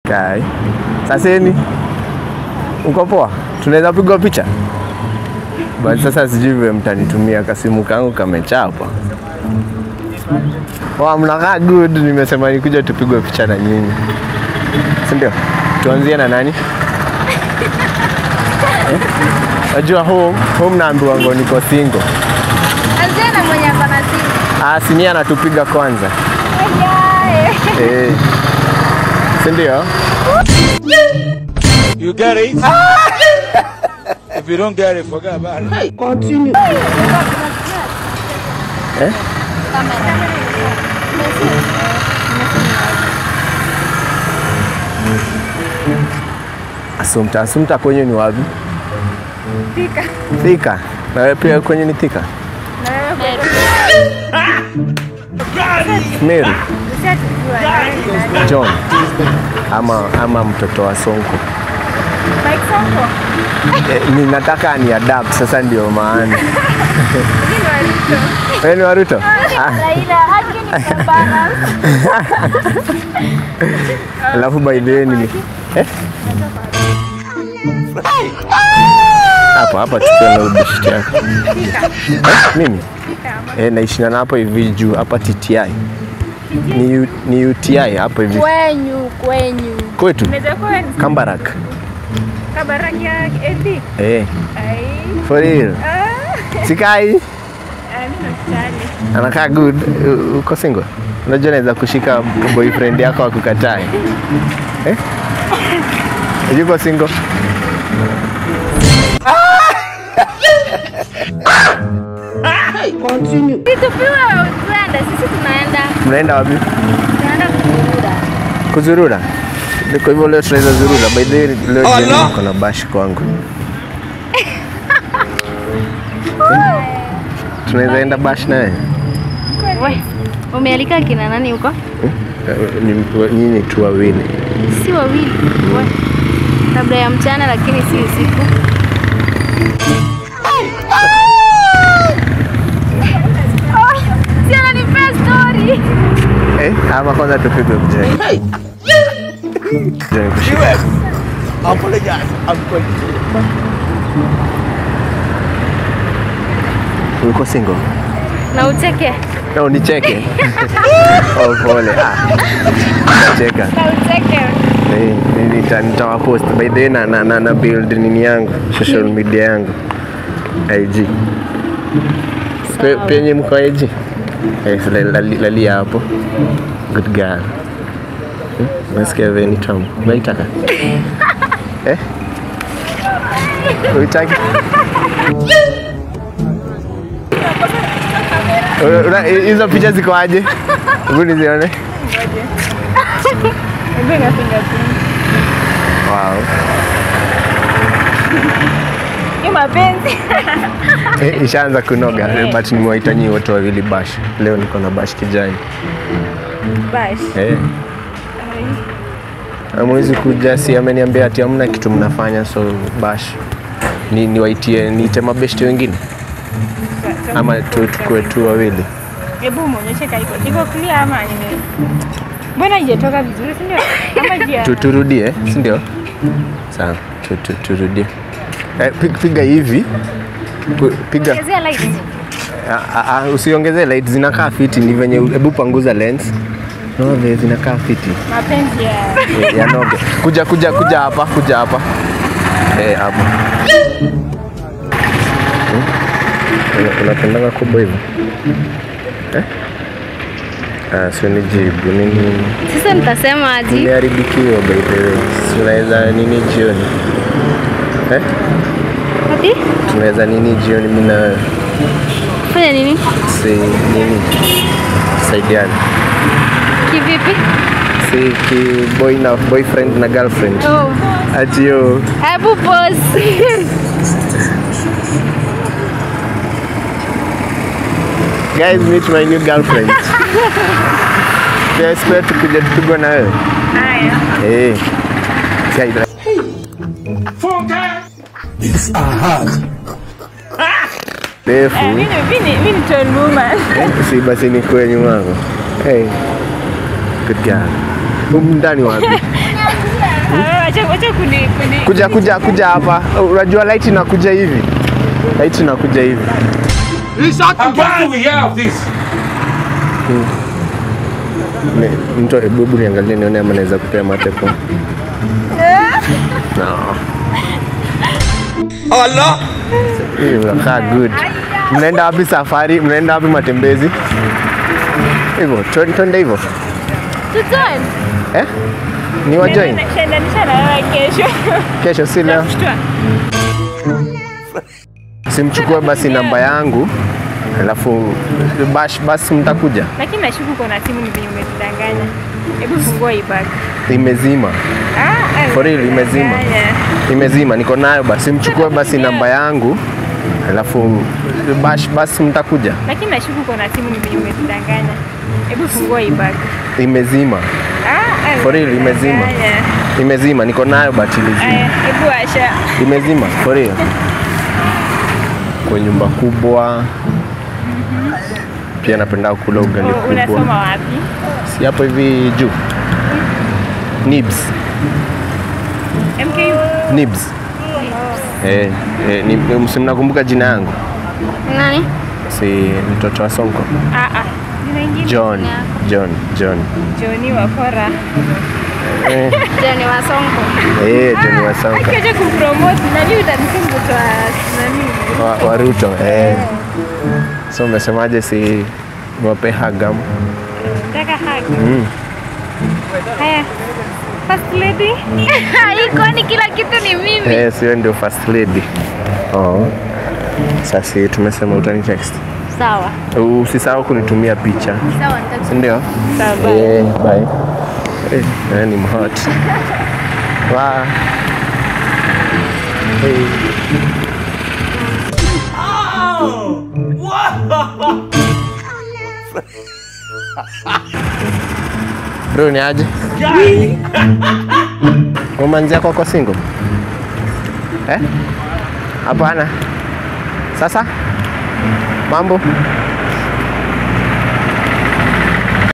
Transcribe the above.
Kai. Saseni. Uko poa? Tunaweza pigwa picha? But sasa sijui vile mtanitumia kasimu kangu kamechapa. Wa mnakaa good, nimesema nikuja tupigwe picha na nyinyi. Si ndio? Tuanzie na nani? Eh? Najua home, home naambiwa ngo niko single. Anzia na mwenye ako na simu. Ah, sinia anatupiga kwanza. Yae. Eh. Si ndio? You get it? if you don't get it, forget about it. Eh? Asumta, Asumta kwenye ni wapi? Thika. Thika. Na wewe pia kwenye ni Thika? Na wewe Mary, ushatujua na wewe ni nani? John. Ama ama mtoto wa Sonko. Mike Sonko. Eh, ninataka ni adapt sasa ndio maana. Mimi ni Waruto. Wewe ni Waruto? Ah, Raila, haki ni balance. alafu by the way ni eh? Hapa hapa tukiwa na ubishi yako. Eh, mimi? Eh, naishi na hapo hivi juu hapa TTI. Ni, U- ni UTI hapo hivi Kwenyu, kwenyu. kwetu Unaweza kuwa ni Kambarak. kabaraki ya LD. Eh, Ai. for real. Ah, Sikai ah, mimi nakutani. anakaa good. U- Uko single? Unajua naweza kushika boyfriend yako akukatae. Eh? Yuko single? Situpiwe Uganda, sisi tunaenda Mnaenda wapi? tunaenda kuburura. Kuzurura. Kwa hivyo leo tunaweza zurura. By the way, leo jioni niko na bash kwangu. Eh? Tunaweza enda bash naye? We, umealika kina nani huko? Eh, ni- Nyinyi tu wawili. Si wawili. We. Labda ya mchana lakini si usiku. Oh, si ananipea story. Eh, ama kwanza tupigwe mjani. Mjani kushika. Apologize. I'm going Uko single? Na ucheke. Na unicheke. Oh, pole. Ah. Nacheka. Na ucheke. Eh, nita- nitawapost by the way na, na, na, na build nini yangu social media yangu IG Pe, Sawa. penye mko IG eh, so lali- lali- lalia hapo good girl Eh, nasikia veni tamu unaitaka eh? uitaki Una- una- hizo picha ziko aje hebu nizione wow. Ni mapenzi. Eh, ishaanza kunoga eh, but nimewaita nyinyi wote wawili bash. Leo niko na bash kijani. Bash. Eh. Amwezi kuja, si ameniambia ati hamna kitu mnafanya, so bash ni niwaitie niite mabeshte wengine ama tu tukue tu wawili. Hebu muonyeshe kaiko. Iko clear ama nime Mbona haijatoka vizuri si ndio? Ama jia. Tu, turudie, si ndio? Sawa, tu, tu, turudie. Eh, pig- piga hivi Pu- piga Chezea lights. Ah, ah, ah, usiongezee light, zinakaa fiti. Ni venye hebu panguza lens. No, vile zinakaa fiti. Mapenzi ya Eh, yanoge. Kuja kuja kuja hapa, kuja hapa. Eh, hapa. Hmm? Una- Unapendanga kubwa hivyo? Eh? Ah, sio nijibu nini? Sasa nitasema aje? Nimeharibikiwa by the way. Tunaweza nini jioni? Eh? Ati? Tunaweza nini jioni mimi na wewe? Fanya nini? Si nini? Saidiane. Kivipi? Si ki boy na boyfriend na girlfriend. Oh. Ati yo. Hebu pause. Guys, meet my new girlfriend. Yes, pia tukuja tupigwa na wewe. haya. Eh. Si haidra- Refu. Eh, mimi mimi mimi ni tall woman. Si basi ni kwenye nyuma yako. Hey. Good girl. Humu ndani wapi? Wacha kuni kuni. Kuja kuja kuja hapa. Unajua light inakuja hivi. Light inakuja hivi. And what do we hear of this? Ni- Mtu hebu hebu niangalie nione ama naweza kupea mateko. No. Allah! Hii unakaa good. Mnaenda wapi safari? Mnaenda wapi matembezi? Hivyo, twende twende hivyo. Tujoin. Eh? Ni wa join Nashandanisha na wewe kesho. kesho si leo. Kushtua. Simchukue basi namba yangu. Alafu bash basi mtakuja. Lakini nashuku uko na simu ni venye umetudanganya. Hebu fungua hii bag. Imezima. Ah, ah, For real, imezima. umetudanganya. Imezima niko nayo basi mchukue basi namba yangu. Alafu bash basi mtakuja. Lakini nashuku uko na simu ni venye umetudanganya. Hebu fungua hii bag. Imezima. Ah, ah, For real, imezima. umetudanganya. Imezima niko nayo but ilizima. Aya, hebu asha. Imezima for real. Kwa nyumba kubwa. Pia napenda kula ugali U- kubwa. Unasoma wapi? Si hapo hivi juu. Nibs. MKU. Nibs. Eh, eh, ni, ni- si mnakumbuka jina yangu? Nani? Si mtoto wa Sonko. Ah, ah. Jina ingine? John. John. John. Johnny Wakora. Eh, Jani wa Sonko. eh John wa Sonko. Akiacha kupromote nani utanisema mtoto wa nani? Wa, wa Ruto. Eh. So umesemaje si niwape hagam? Nataka hug. Mm. Haya. First lady. Iko ni kila kitu ni mimi. Eh, sio ndio first lady. Oh. Sasa tumesema utani text. Sawa. Usisahau kunitumia picha. Sawa nitakupa. Si ndio? Sawa, bye. Eh, bye. Eh, eh, ni mhot. Wa. Eh. Bro, ni aje? Umeanzia kwako single? Eh? Hapana. Sasa? Mambo?